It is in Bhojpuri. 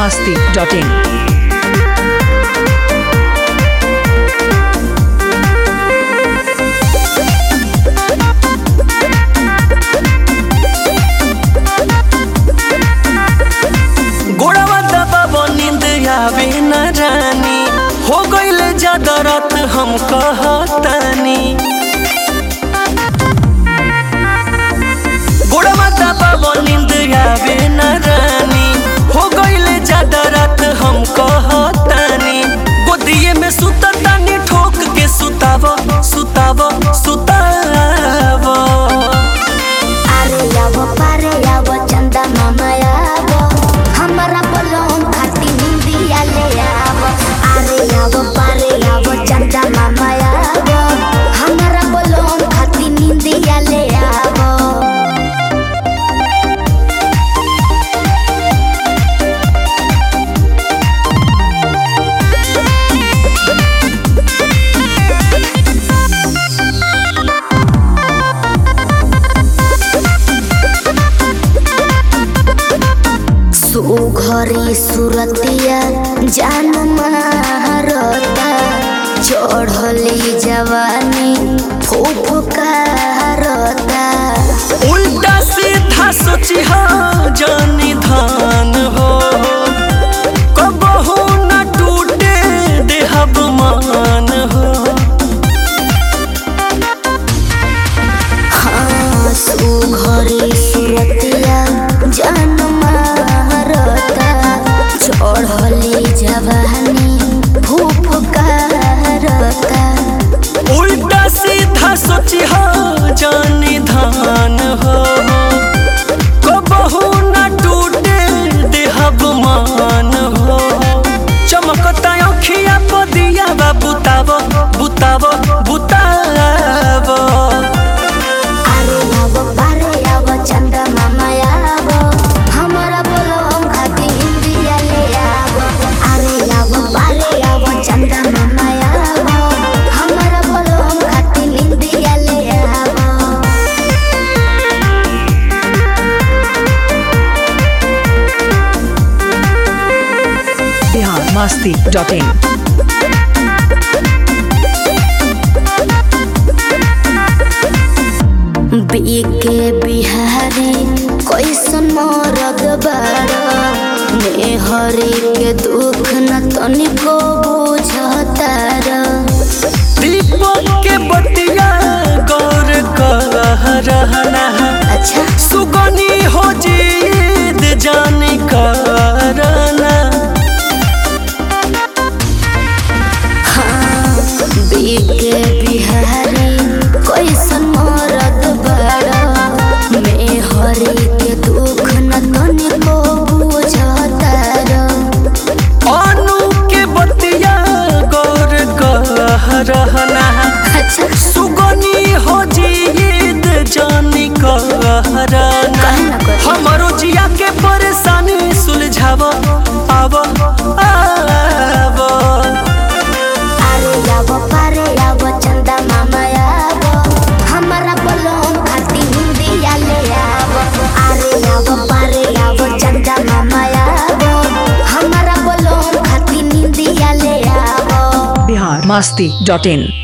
masti.in. गोड़वा दबाबो नींद आवे न रानी हो गईले ज्यादा रात हम कहतानी गोड़वा दबाबो नींद आवे न रानी हो गईले ज्यादा रात हम कहतानी गोदिए में सुततानी ठोक के सुतावो सुतावो सुतावो अरे यावो पारे यावो चंदा मामा यावो हमरा बोलों खाती निंदिया ले यावो अरे यावो पारे यावो चंदा मामा यावो हमरा बोलों खाती निंदिया ले यावो सुघरी सुरतिया जान मारता चढ़ली जवानी फुफकारता उल्टा सीधा सोची हो जानी धान हो कबहू न टूटे देहब मान हो हाँ सुघरी सुरतिया जान मारता चढ़ली जवानी फुफकारता उल्टा सीधा सोची हो जानी धान हो कबहू न टूटे देहब मान हो चमकता अखिया पदिया बा बुतावो बुतावो बुतावो अरे यावो पारे यावो चंदा मामा यावो हमरा बोलो हम खाती इंदिया ले यावो अरे यावो पारे यावो चंदा मामा यावो हमरा बोलो हम खाती इंदिया ले यावो Bihar masti.in. बीके बिहारी कैसन मरद बाड़ा मेहरी के दुख न तनिको बुझतार दीपक के बतिया गौर कह रहना अच्छा सुगनी हो जीद जानी करना बीके बिहारी कैसन मरद बड़ा मेहरी के दुख न तनिको बुझतार अनु के बतिया गौर कह रहना अच्छा सुगनी हो जीद जानी करना काहे ना करी? हमरो जिया के परेशानी सुलझावो आवो आवो अरे यावो पारे यावो चंदा मामा यावो हमरा बोलो खाती हिंदिया ले यावो अरे यावो पारे यावो चंदा मामा यावो हमरा बोलो खाती हिंदिया ले यावो Bihar masti.in.